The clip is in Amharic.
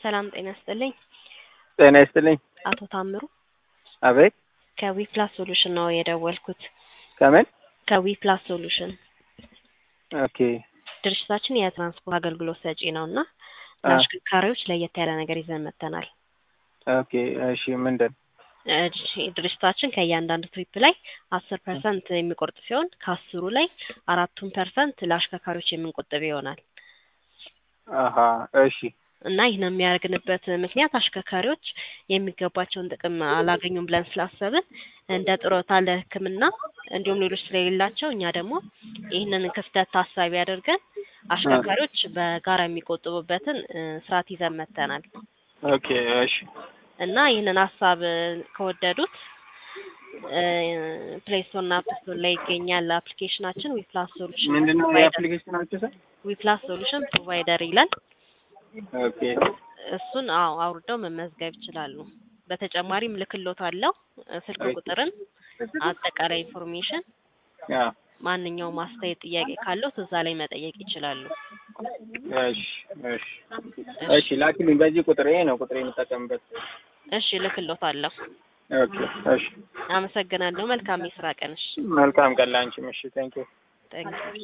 ሰላም ጤና ይስጥልኝ። ጤና ይስጥልኝ። አቶ ታምሩ አቤት። ከዊፕላስ ሶሉሽን ነው የደወልኩት። ከምን? ከዊፕላስ ሶሉሽን ኦኬ ድርጅታችን የትራንስፖርት አገልግሎት ሰጪ ነው እና ለአሽከርካሪዎች ለየት ያለ ነገር ይዘን መጥተናል። ኦኬ እሺ፣ ምንድን እሺ፣ ድርጅታችን ከእያንዳንዱ ትሪፕ ላይ አስር ፐርሰንት የሚቆርጥ ሲሆን ከአስሩ ላይ አራቱን ፐርሰንት ለአሽከርካሪዎች የምንቆጥብ ይሆናል አሀ እሺ እና ይህን የሚያደርግንበት ምክንያት አሽከርካሪዎች የሚገባቸውን ጥቅም አላገኙም ብለን ስላሰብን እንደ ጡረታ ለሕክምና እንዲሁም ሌሎች ስለሌላቸው እኛ ደግሞ ይህንን ክፍተት ታሳቢ አድርገን አሽከርካሪዎች በጋራ የሚቆጥቡበትን እ ስርዓት ይዘን መጥተናል ኦኬ እሺ እና ይህንን ሀሳብ ከወደዱት ፕሌይ ስቶር እና አፕ ስቶር ላይ ይገኛል አፕሊኬሽናችን ዊፕላስ ሶሉሽን ምንድን ነው ፕሮቫይደር የአፕሊኬሽናችሁ ስም? ዊፕላስ ሶሉሽን ፕሮቫይደር ይላል። ኦኬ እሱን አዎ አውርደው መመዝገብ ይችላሉ። በተጨማሪም ልክሎት አለው ስልክ ቁጥርን፣ አጠቃላይ ኢንፎርሜሽን፣ ያ ማንኛውም አስተያየት ጥያቄ ካለው እዛ ላይ መጠየቅ ይችላሉ። እሺ እሺ እሺ ላኪልኝ። በዚህ ቁጥር ይሄ ነው ቁጥር የምጠቀምበት። እሺ ልክሎት አለሁ። ኦኬ እሺ አመሰግናለሁ። መልካም የስራ ቀንሽ። መልካም ቀን ላንቺም። እሺ ቴንኪው ጠንቅ